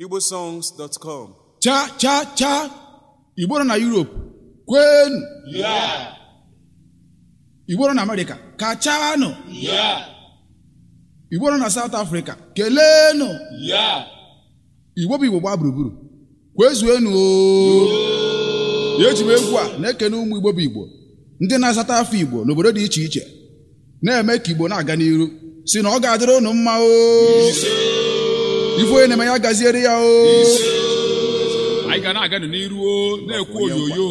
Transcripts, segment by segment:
igbosongs.com cha cha cha igbo nọ na europe kwenu Yeah, igbo nọ na amerịka kachanụ yeah, igbo nọ na south africa keleenụ yeah. igbo bụ igbo gbaa gburugburu kwezuenu o eji m egwu a na-ekene ụmụ igbo bụ igbo ndị na-asata afọ igbo n'obodo dị iche iche na-eme ka igbo na-aga n'iru si na ọ ga-adịrị unu mma o ife onye na-eme ya gaziere ya o anyị ga na-aga n'iru o na-ekwu oyoyo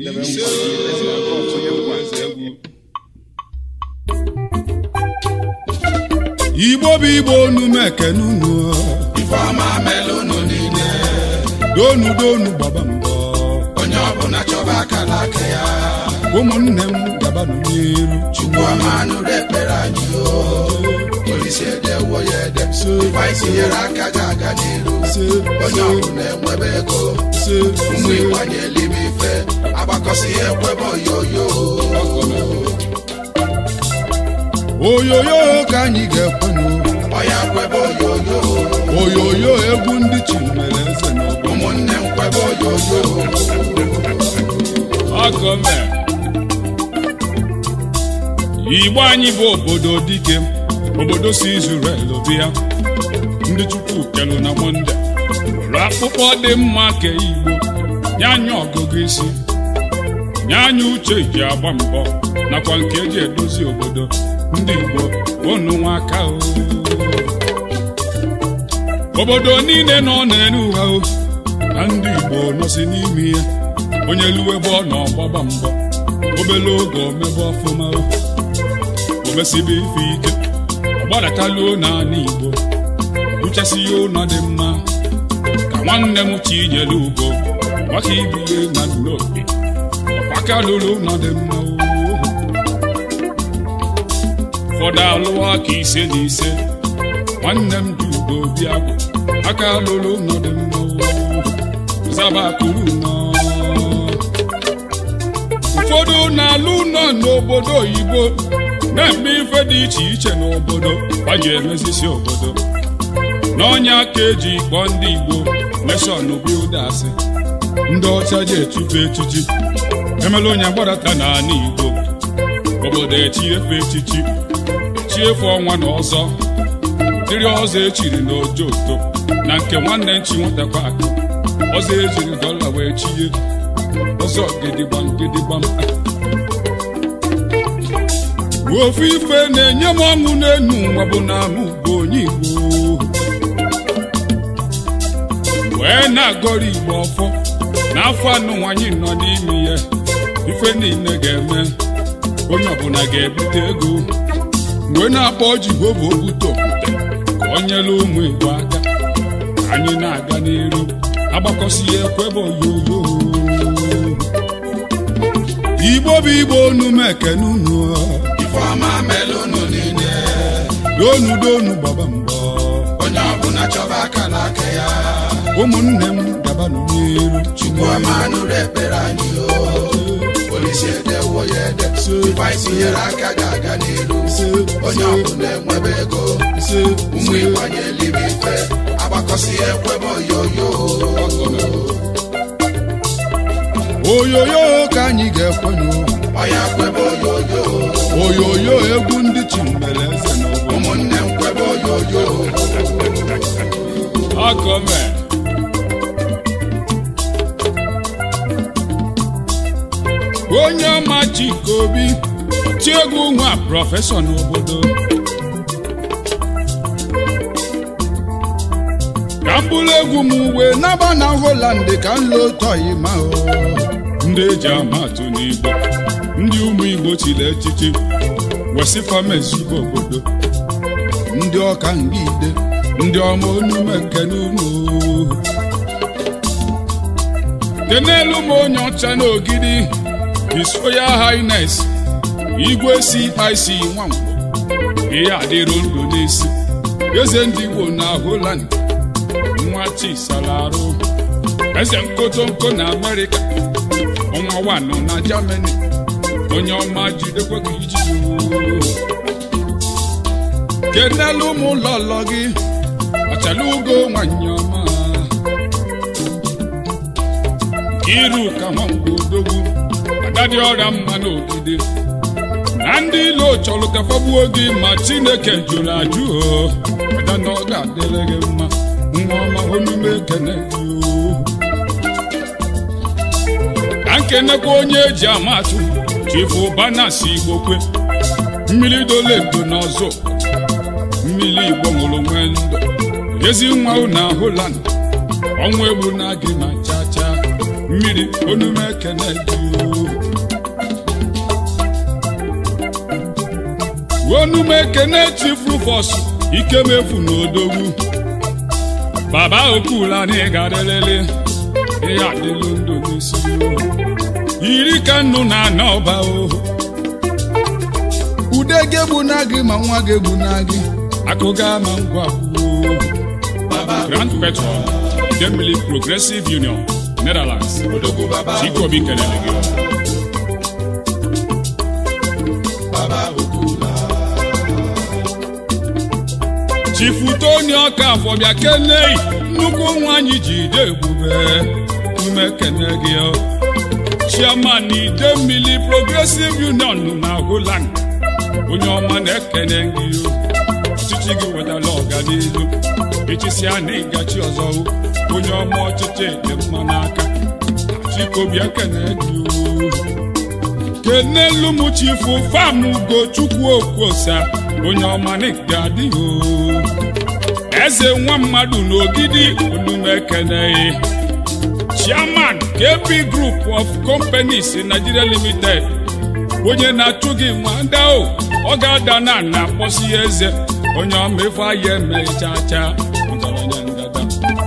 igbo bụ igbo unu m ekene unu Ifeọma melụnụ niile, donu donu gbaba mbọ onye ọbụla chọba akala aka ya. ụmụnne m gabanụ n'iru Chukwuọma nụrụ ekpere anyị o. Olise edewo ya ede. Ife anyị tinyere aka ga-aga n'iru. Onye ọbụla enwebe ego. Ụmụ Igbo anyị elibe ife. Agbakọsị ya ekwebe oyoyo. oyoyo ka anyị ga-ekwenụ Ọya kwebe oyoyo. oyoyo egwu ndị chi mere eze n'ọgbọ Ụmụnne m kwebe oyoyo. Ọgọme. Igbo anyị bụ obodo dike obodo si Israel bịa ndị Chukwu kelu na Monde rụrụ akpụkpọ dị mma ke Igbo nye anyị ọgụgụ isi nye anyị uche ji agba mbọ nakwa nke eji edozi obodo ndị Igbo unu nwa aka o obodo niile nọ n'elu ha o na ndị Igbo nọsi n'ime ya onye luwe ebe ọ nọ gbaba mbọ obele oge omebe ọfụma o omesibe ife ike ọgbadataluo n'ala Igbo buchasi ya ụlọ dị mma ka nwanne m chinyere ugo maka ibiye na n'obi ọkwaka lụrụ ụlọ dị mma o ụfọdụ alụwa aka ise na ise nwanne m dị ugo bịa bụ aka lụrụ ụlọ dị mma o zaba kuru nọ ụfọdụ na-alụ ụlọ n'obodo oyibo na-eme ife dị iche iche n'obodo gbaji emezisi obodo n'ọnya ka eji kpọọ ndị igbo neshọn bildasị ndị ọcha ji echife echichi emela onye gbadata n'ala igbo obodo echiefe echichi chiefe ọnwa na ọzọ dịrị ọzọ echiri na ojoto na nke nwanne nchi nwatakwa akụ ọzọ ejiri dọla wee chie ọzọ gidigbam gidigbam ofu ife na-enye m ọṅụ n'enu ụwa bụ na mụ bụ onye igbo wee na-agọrọ igbo ọfọ n'afọ anụ nwanyị nọ n'ime ya ife niile ga-eme onye ọbụla ga-ebute ego mgbe na-akpọ jehova obute okwute ka ọ nyere ụmụ igbo aka ka anyị na-aga n'iru agbakọsi ya ekwebe oyoyo igbo bụ igbo unu m ekene unu Ifeọma melụnụ niile, donu donu gbaba mbọ onye ọbụla chọba akala aka ya. ụmụnne m gabanụ n'iru Chukwuọma nụrụ ekpere anyị o. Olise edewo ya ede. Ife anyị tinyere aka ga-aga n'iru. Onye ọbụla enwebe ego. Ụmụ Igbo anyị elibe ife. Agbakọsị ya ekwebe oyoyo. oyoyo ka anyị ga-ekwenụ Ọya kwebe oyoyo. oyoyo egwu ndị chi mere eze n'ọgbọ Ụmụnne m kwebe oyoyo. Agọme. onye ọma Chika Obi ti egwu nwa prọfesọ n'obodo ka m bụrụ egwu m wee naba na Holland ka m lụọ tọyi ma o ndị eji amatụ n'Igbo ndị ụmụ Igbo chiri echichi wesị famezugo obodo ndị ọka ngide ndị ọma onume ekene unu kenelu m onye ọcha n'ogidi His Royal Highness igwe CIC Nwangwo ihe adịrụ ndụ n'isi eze ndị Igbo na Holland nwa Chisalarụ eze nkotonko na Amerịka ọnwa wanụ na Germany onye ọma jidekwa gị iji kenelu ụmụ ụlọ ụlọ gị ọchala ugo nwanyị ọma iru ka nwangwa odogwu agadi ọrịa mma n'ogide na ndị ilo chọrọ ka fagbuo gị ma chineke jụrụ ajụ o ada na ọ ga-adịrị gị mma nwa ọma omume ekene gị o ka nkenekwa onye eji amatụ chifu banasi igbokwe mmiri dole edo n'ọzọ mmiri igbo ṅụrụ nwee ndụ ezi nwa na holand ọnwa egbu na gị ma chacha mmiri onume ekene gị o onume ekene chifu fọs ikemefu n'odogwu baba okula na ịgarịrịrị ihe adịlụ ndụ n'isi o iri ka nnụ na ana ọba o ude gị egbu na gị ma nwa gị egbu na gị akụga ma ngwa kwuo grand patron Idemili progressive union netherlands odogwu baba chikobi kelere gị baba okula chifu toni ọka afọ bịa kenei nnukwu nwanyị ji ide ebube ume kene gị o. chairman Idemili progressive union na holland onye ọma na-ekene gị o. ọchịchị gị wetara ọganihu echisia na ịgachi ọzọ o. onye ọma ọchịchị dị mma n'aka chikobi ekene gị o. kenelu m chifu fam ugochukwu okwuosa onye ọma na adịghị o eze nwa mmadụ n'ogidi onumekeneghị chairman kb group of companies nigeria limited onye na-achụ gị nwada o ọ ga-ada na na akpọsi ya eze onye ọma ife ahịa eme chacha ọgaranya ngada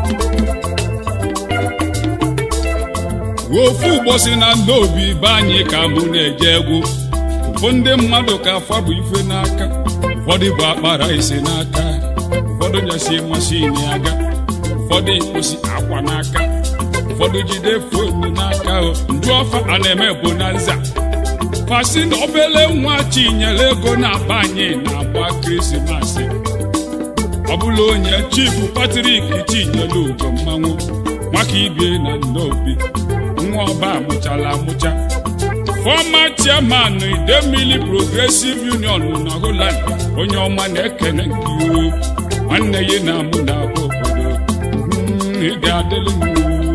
ofu ụbọchị na ndị obi be anyị ka mụ na-eje egwu ụfọdụ ndị mmadụ ka afa bụ ife n'aka ụfọdụ bụ akpara ise n'aka ụfọdụ nyesi mashin aga ụfọdụ ikposi akwa n'aka ụfọdụ jide fonu n'aka o nju ọfa a na-eme bụ na nza fasi na obele nwa chinyere ego na-aba anyị na-agba krismasị ọ bụla onye chifu patrik chinyere ugo mmanwụ maka ibie na nnobi nwa ọba amụchala amụcha fọma chairman idemili progressive union na holland onye ọma na-ekene nke iwu nwanne ya na mụ na abụ obodo Mm, ị ga-adịlị m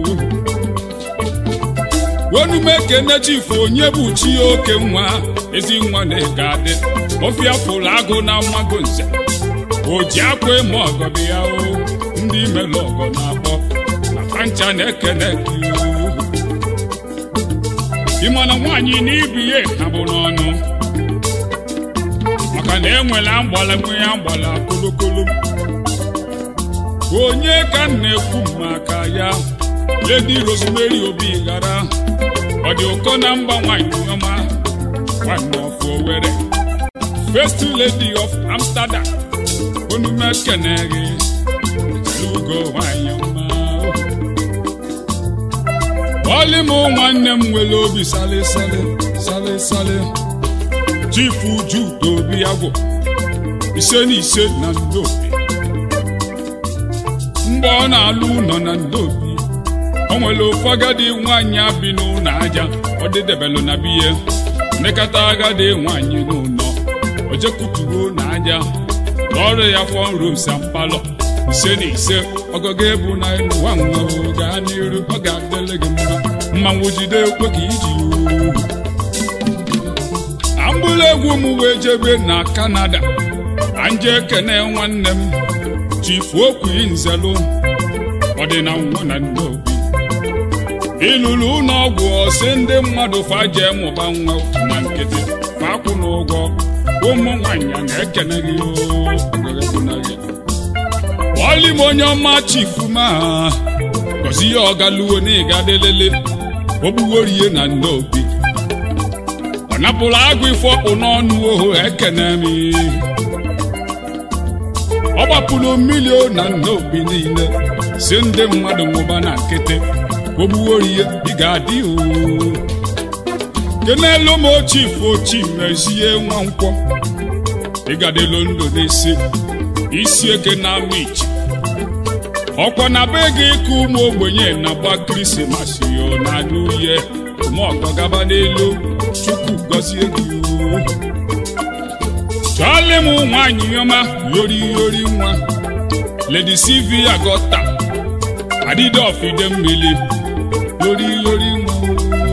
onume ekene chifu onye bụ chi oke nwa ezi nwa na ị ga-adị ofia fụrụ agụ na mmago nze o ji akwa eme ọgọdị ya o ndị imelụ ọgọ na-akpọ na pancha na-ekene nke iwu ịma na nwaanyị na ibu ihe ha bụ n'ọnụ maka na enwere agbala nwe ya agbala kolokolo onye ka m na-ekwu maka ya ledi rosemary obi ghara ọ dị ụkọ na mba nwanyị ọma nwanyị of Owerri first lady of amsterdam onume keneghi ugo nwanyị ọma Ọlị m nwanne m nwere obi sale sale sale sale chifu judo obi agwụ ise na ise na ndobi mgbe ọ na-alụ ụlọ na ndobi o nwere ofu agadi nwaanyị abi n'ụlọ aja ọ dịdebelụ na biye nekata agadi nwaanyị n'ụlọ o jekuturu na aja ọrụ ya fọn rosa palọ ise na ise ọgọgọ ebu na ụwa nwa o gaa n'iru ọ ga-adịrị gị mma mmanwụ jide ekwe ka iji oo ambụla egwu m wee jebe na kanada anje ekene nwanne m chifu okwu nzelụ ọdịna nwa na nnobi ilulu ụlọọgwụ ọsị ndị mmadụ faje mụba nwa na nkịtị fakwụ n'ụgwọ ụmụ nwanyị na-ekene gị oo ọgọgọbụnagị ọlị m onye ọma chifu ma gọzi ya ọgaluwo na ịgadelele ogbugorie na nnobi ọ napụrụ agụ ife ọkpụ n'ọnụ ohu ekene m ọ gbapụrụ mmiri na nnobi niile si ndị mmadụ nwụba na nkịtị ogbugorie ị ga-adị oo kenelu m chifu ochi mezie nwa nkwọ ịgadelo ndụ n'isi isi eke na ama ichi ọkwa na be gị ka ụmụ ogbenye na-agba krismas yo na n'uye mọkọ gaba n'elu chukwu gọzie gị o. chọọlị m nwaanyị ọma yori yori nwa lady sylvia gọta adịde ọfide mmiri yori yori nwa o.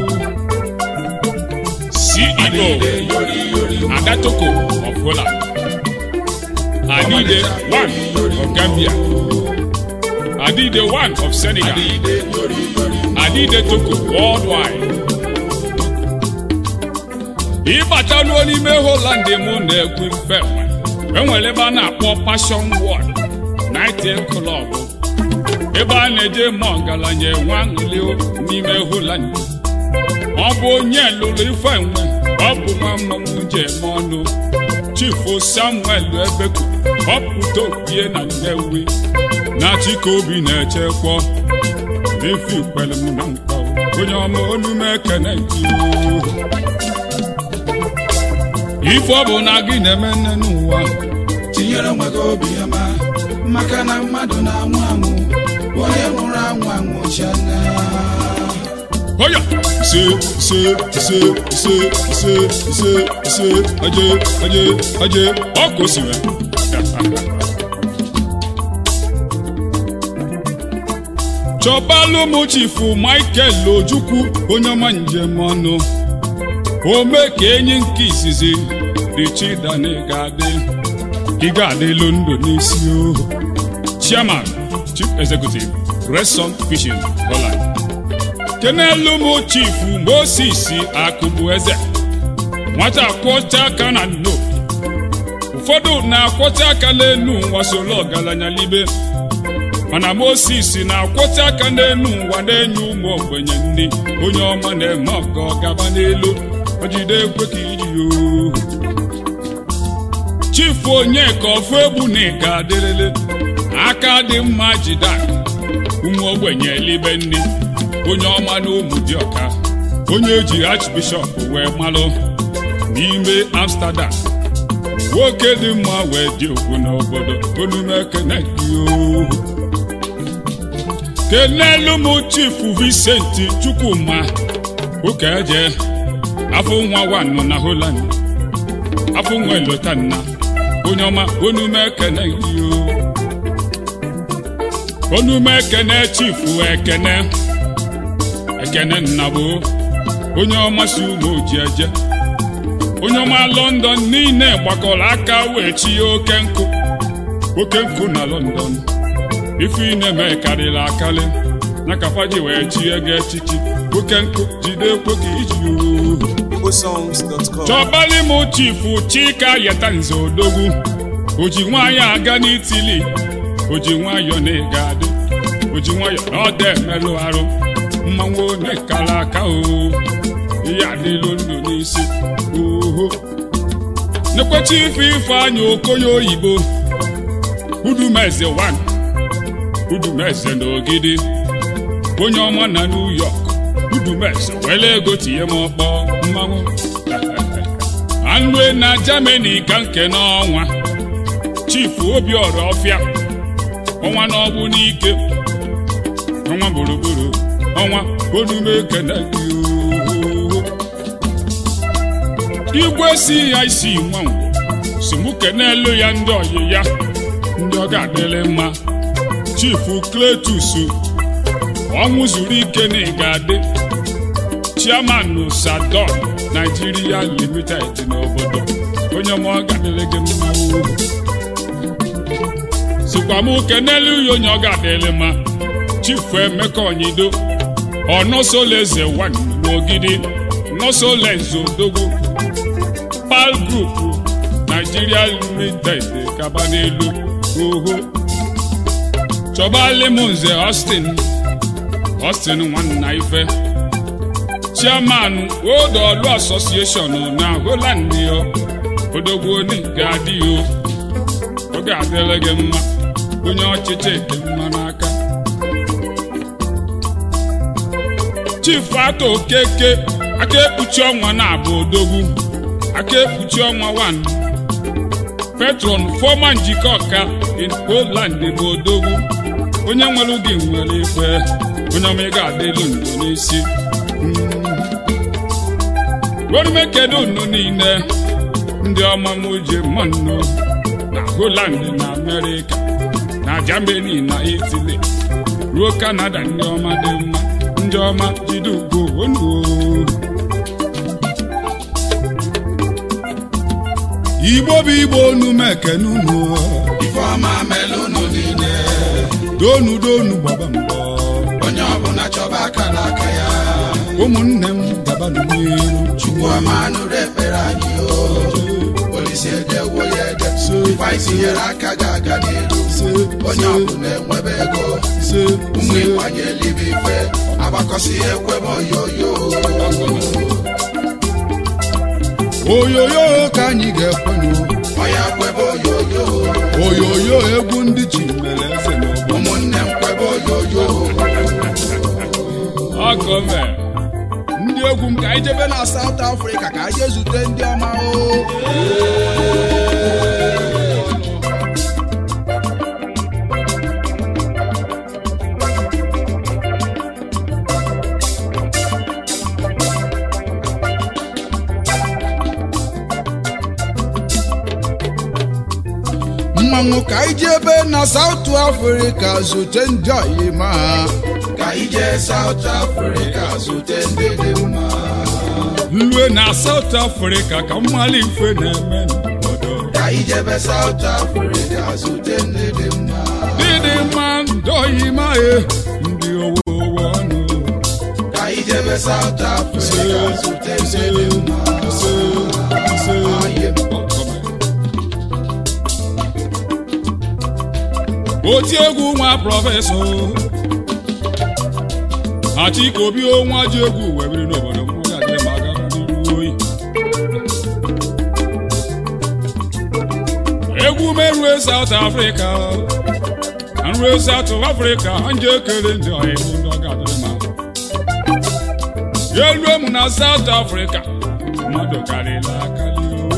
ceo adatoko of holland adide one of gambia adide one of senegal adide toko worldwide ịbataluo n'ime holland mụ na-ekwu mfe enwere ebe a na-akpọ passion word night club ebe a na-eje ma ọgaranya enwe aṅụli n'ime holland ọ bụ onye lụrụ ife enwe ọ bụ nwa mmanwụ ji eme ọnụ chifu samuel ebeku ọpụta opie na nnewi na chikobi na-echekwa ife ikwere m na nkwa onye ọma olu m ekene gị ife ọ bụ na gị na-eme nne n'ụwa tinyere onwe gị obi ọma maka na mmadụ na-anwụ anwụ onye nwụrụ anwụ anwụchiana Oya! Se, se, se, se, se, se, se, aje, aje, aje, ọkụ si wee. Chọbalụ m chifu Michael Ojukwu onye ọma njem ọnụ. Ome ka enyi nke izizi dị chidani ga-adị. Ị ga-adịlu ndụ n'isi o. Chairman, Chief Executive, Grayson Fishing, Holland. kenelu m chifu moses akụbu eze nwata kwọcha aka na nno ụfọdụ na-akwọcha aka n'enu ụwa soro ọgaranya libe mana moses na-akwọcha aka n'enu ụwa na-enye ụmụ ogbenye nri onye ọma na-eme ọgọ gaba n'elu ojide ekwe ka iji o chifu onye ka ọfụ egbu na ịga adịrịrị aka dị mma jide aka ụmụ ogbenye libe nri onye ọma na ụmụ dị ọka onye eji archbishop wee malụ n'ime amsterdam nwoke dị mma wee dị okwu n'obodo onume ekene gị o. kenelu m chifu vincent chukwuma ụka eje afọ nwa wanụ na holland afọ nwa elotanna onye ọma onume ekene gị o. onume ekene chifu ekene ekene nnagbo onye ọma si ụmụ oji eje onye ọma london niile gbakọrọ aka wee chi ya oke nkụ oke nkụ na london ife ị na-eme karịrị akarị na kafaji wee chie gị echichi oke nkụ jide ekwe ka iji ohu igbosongs.com chọbali m chifu chika yeta nze odogwu oji nwayọ aga n'itili oji nwayọ na ịga adị oji nwayọ na ọda emelụ arụ mmanwụ onye kara aka o ihe adịlụ ndụ n'isi oho nekwechi ife ifeanyị okoye oyibo udumeze 1 udumeze na ogidi onye ọma na new york udumeze were ego tinye m ọkpọ mmanwụ anue na germany ka nke n'ọnwa chifu obiọra ọfịa ọnwa n'ọgbụ n'ike ọnwa gburugburu ọnwa onume ekene gị ooo. igwe si ya isi nwanwo si mụ kenelu ya ndị ọyị ya ndị ọ ga-adịrị mma chifu kletus ọnwụ zuru ike na ịga-adị chairman sadon nigeria limited n'obodo onye ọma ọ ga-adịrị gị mma ooo. sikwa mụ kenelu ya onye ọ ga-adịrị mma chifu emeka onyido ọnọsoleze wan n'ogidi nọsoleze odogwu pal group nigeria limited kaba n'elu oho chọbali m nze austin austin nwanna ife chairman old olu association na holland yo odogwu onye ga-adị yo ọ ga-adịrị gị mma onye ọchịchị dị mma n'aka chief ato okeke aka ekpuchi ọnwa na-abụ odogwu aka ekpuchi ọnwa 1 petron fọma njikọ ọka in poland bụ odogwu onye nwere gị nwere ikpe onye ọma ị ga-adị elu ndo n'isi werume kedu unu niile ndị ọma m ji mmanụ na Holland na Amerịka na Germany na Italy ruo Canada ndị ọma dị mma ndị ọma jide ugwu onu igbo bụ igbo unu m ekene unu ifeọma mele unu niile donu donu gbaba mbọ onye ọbụla chọba aka n'aka ya ụmụnne m gabanụ n'iru chukwu ọma nụrụ ekpere anyị o polisi edewo ya ede ife anyị tinyere aka ga-aga n'iru onye ọbụla enwebe ego ụmụ ịkwanye elibe ife agbakọsi ekwebe oyoyo oyoyo ka anyị ga-ekwenụ ọya kwebe oyoyo oyoyo egwu ndị chi mere eze n'ọgbọ ụmụnne m kwebe oyoyo ọgọme ndị egwu m ka anyị jebe na South Africa ka anyị jee zute ndị ọma o mmanwụ ka anyị jebe na South Africa zute ndị ọyị ma ka anyị jee South Africa zute ndị dị mma lue na South Africa ka mmali ife na-eme n'obodo ka anyị jebe South Africa zute ndị dị mma dịdị mma ndọghị mae ndị owo owo ọnụ ka anyị jebe South Africa zute ndị dị mma Aye. oti egwu nwa prọfesọ Achikobi onwa ji egwu wee biri n'obodo m ọ ga-adịrị m aka n'iru oyi egwu merue South Africa nrue South Africa nje ekele ndị ọhịa ndị ọ ga-adịrị m aka ya elue m na South Africa mmadụ karịrị akarị o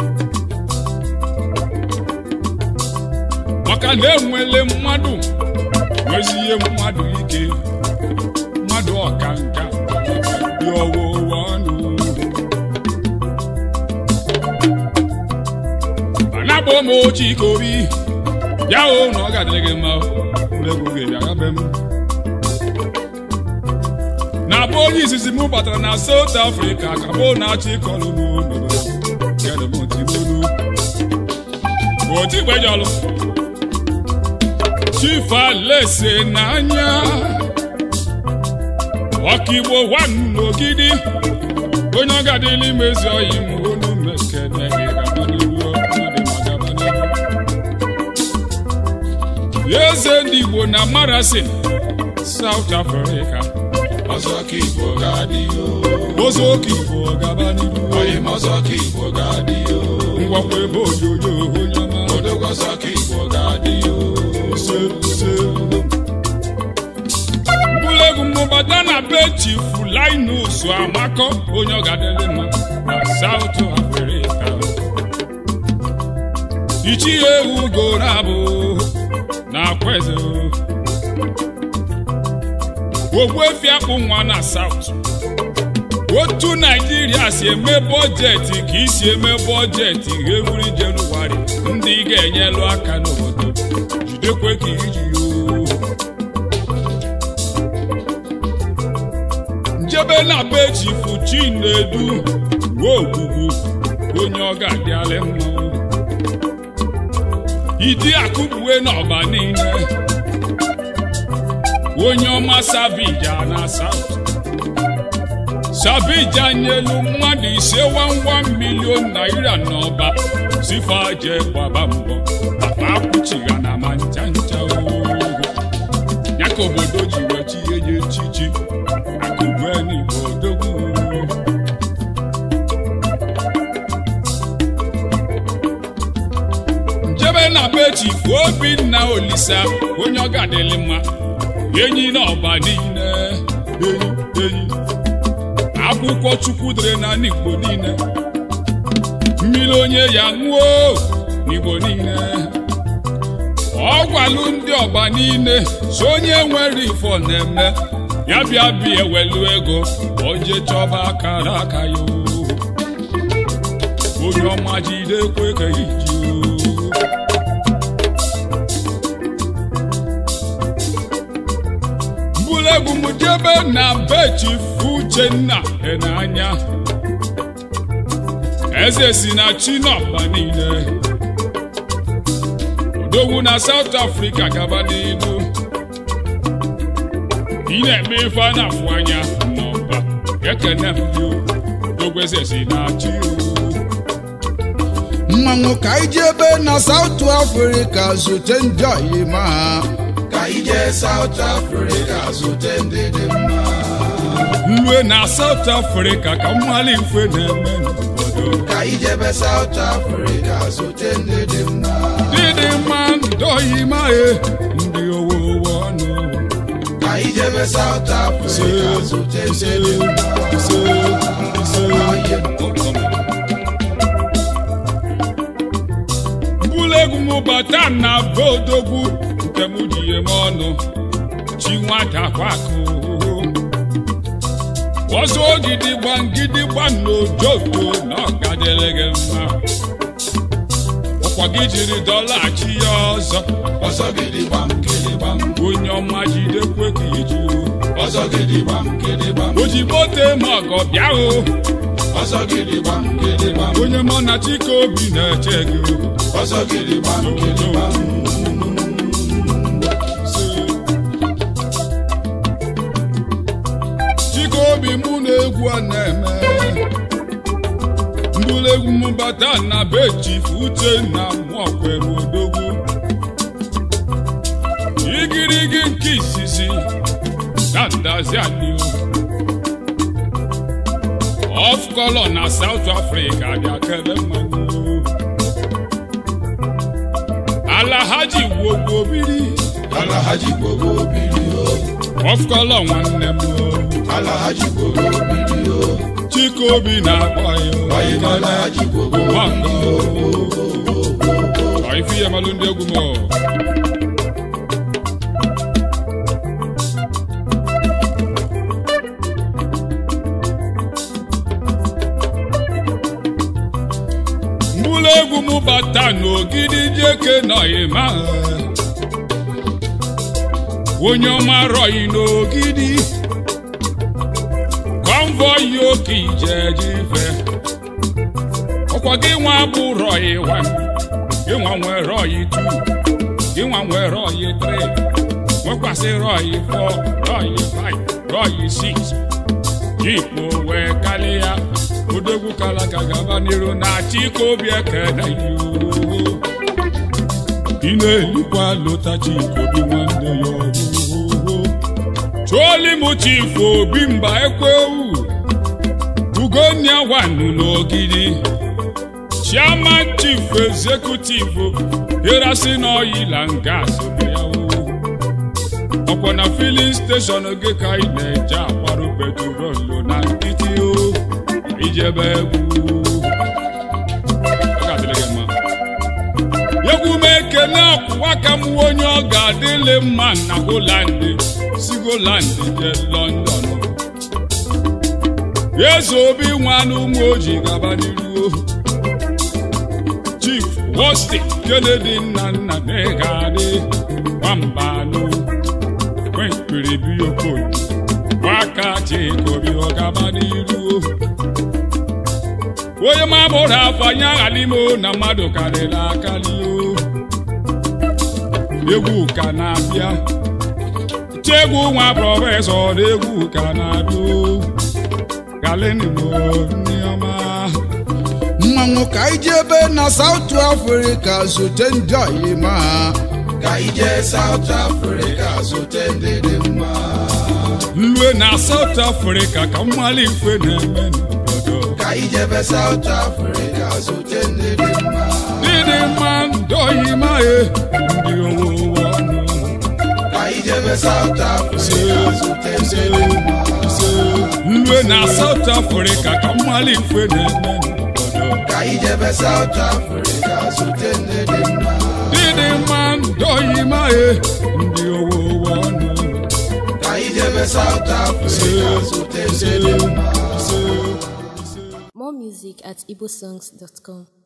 maka na enwele mmadụ nwezie mmadụ ike mmadụ ọka nka dị ọwụwa ọnụ anabụ m Chikobi bịa hụ na ọ ga-adịrị gị mma egwu gị bịa gabe m na bụ onye izizi m batara na South Africa ka bụ na-achị kọlụ m n'obodo kedụ m tigolu otigbejọlụ chief alese n'anya ọkaigbo wan n'ogidi onye ọ gadịla imezi ọyị m olu mekene gị gaba n'ihu ọdị ma gaba n'ihu eze ndị igbo na marasin South Africa ọzọ ka Igbo ga-adị o ozu oke igbo gaba n'ihu oyi m ọzọ ka Igbo ga-adị o ngwakwa ebe oyoyo onye ọma odogo ọzọ ka Igbo ga-adị o mbulegwu mmụbata na be chifu linus amakọ onye ọ ga-adịrị mma na South Africa ichie ugo na-abụ na akweze ogbuefi akpụ nwa na South otu naijiria si eme bọjetị ka isi eme bọjetị every Jenụwarị ndị ị ga-enyelu aka n'obodo jidekwe ka iji yoo njebe na be chifu chinedu ruo ogbugbu onye ọ ga-adịalị mma idi akụbuwe n'ọba niile onye ọma savija na South Sabija nyelu mmadụ ise wanwa milion naira n'ọba sifaje gbaba mbọ papa akwụchigha na ma ncha ncha ooo ya ka obodo ji wee chie ya echichi akụbuenigbo odogwu njebe na be chifu obinna olisa onye ọ ga-adịlị mma enyi n'ọba niile enyi enyi akwụkwọ chukwu dere na n'igbo niile mmiri onye ya ṅụọ n'igbo niile ọ gwalụ ndị ọba niile so onye nwere ifo na-eme ya bịa bịa ewelu ego oje chọba akara aka ya o. onye ọma jide ekwe ka iji o. mbulegwu m jebe na be chifu uchenna n'anya eze si na chinọba niile odogwu na south africa gaba n'ilu ị na-eme ife a na-afụ anya n'ọba ekene m gị o. odogwu eze si na chi o mmanwụ ka anyị ji ebe na South Africa zute ndị ọyịma ha ka anyị jee South Africa zute ndị dị mma nlue na south africa ka mmali mfe na-eme n'obodo ka anyị jebe South Africa zute ndị dị mma dịdị mma ndọghị maghị ndị owo owo ọnụ ka anyị jebe South Africa zute ndị dị mma Oye, mbulegwu m bata na be odogwu nke m ji ihe m ọnụ chi nwata kwakụ ọzọ gidigba gidigba n'ojoto na ọgadịrị gị mma ọkwa gị jiri dọlaghachi ya ọzọ ọzọ gidigbam gidigbam onye ọma jidekwe ka iji ọzọ gidigbam gidigbam ozigbo tee ma ọgọ bịa o ọzọ gidigbam gidigbam onye mọ na chike obi na-eche gị ọzọ gidigbam gidigbam chike obi mụ na egwu a na-eme mbulegwu m bata na be chifu uche na mụọkwe m odogwu igirigi nke izizi na ndazi anyị of color na south africa bịa kele mmanụ alahaji wogbo biri alahaji gbogbo biri o of color nwanne m alahaji gbogbo biri o chike obi na-akpọ ya oyi na alahaji gbogbo Nwango. Ọ ife ihe malụ ndị egwu m o. mgbụlụ egwu m bata n'ogidi jeke nọghị ma onye ọma rọghị n'ogidi konvoy oke ijeje ife ọkwa gị nwa bụ rọyị wan gị nwa nwee rọyị tu gị nwa nwee rọyị tri nwekwasị rọyị fọ rọyị faị rọyị siks jikpo wee kalịa odogwu kalaka gaba n'iru na chike obi ekene yoo ị na-elikwa lụta chike obi nwanne ya ọhụụ chụọli m chifu obi mba ekwewu ugonia wanu n'ogidi chairman chief executive erasin oil and gas bịawo ọkwa na filin steshọn gị ka ị na-eje akwarụ petrolu na nkịtị o ijebe egwu Ọ ga-adịrị gị mma. egwu m ekene ọkwụwa ka m onye ọ ga-adịlị mma na holand si holand je london eze obi nwanụ ụmụ ojii gaba n'iru chief wosti kennedy nna nna na-egadị nwambanụ kwenkpiribi okoye nwaka chikobi ọgaba n'iru onye ma bụrụ afọ anya aghalimo na mmadụ karịrị akarị o egwu ka na-abịa chiegwu nwa prọfesọ na egwu ka na-abịa o galenimo ndị ọma mmanwụ ka anyị ji ebe na South Africa zute ndị ọyịma ha ka anyị jee South Africa zute ndị dị mma nlue na South Africa ka mmali mfe na-eme n'obodo ka anyị jebe South Africa zute ndị dị mma dịdị mma ndọghị maghị ndị owo owo ọnụ ka anyị jebe South Africa zute ndị dị mma nlue na South Africa ka mmali mfe na-eme n'obodo ka anyị jebe South Africa zute ndị dị mma dịdị mma ndị oyimae ndị owowo ọnụ ka anyị jebe South Africa zute eze dị mma More music at igbosongs.com.